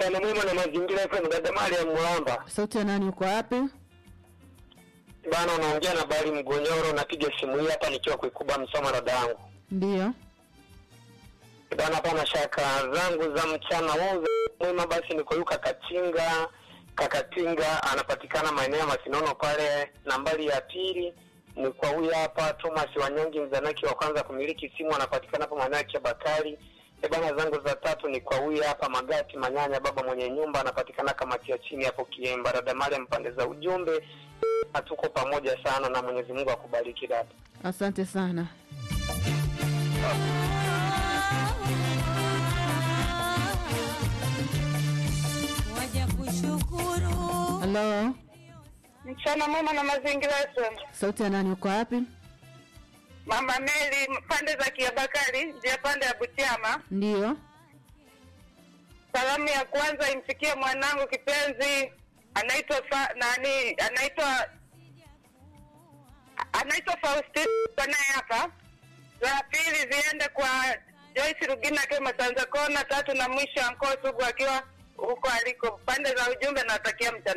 mchana mwema na mazingira FM dada Mariam Mulamba. Sauti ya nani uko wapi? Bana unaongea na Bali Mgonyoro napiga simu hii hapa nikiwa kuikuba msoma dada yangu. Ndiyo. Bana hapana shaka zangu za mchana huu mwema basi niko yuka Kachinga. Kakatinga anapatikana maeneo ya Masinono pale. Nambari ya pili ni kwa huyu hapa Thomas Wanyongi mzanaki wa kwanza kumiliki simu anapatikana hapo maeneo ya Kiabakari. E bana zangu za tatu ni kwa huyu hapa Magati Manyanya baba mwenye nyumba anapatikana kamati ya chini hapo Kiemba. Dada Mariam pande za ujumbe hatuko pamoja sana na Mwenyezi Mungu akubariki dada. Asante sana. waja kushukuru Halo. Mchana mwema na mazingira FM. Sauti ya nani uko wapi? Mama Meli pande za Kiabakari, njia pande ya Butiama. Ndiyo. Salamu ya kwanza imfikie mwanangu kipenzi anaitwa fa, nani anaitwa anaitwa Faustine naye hapa. Za pili ziende kwa Joyce Rugina akiwa Masanza Kona, tatu na mwisho Anko Sugu akiwa huko aliko. Pande za ujumbe natakia mchana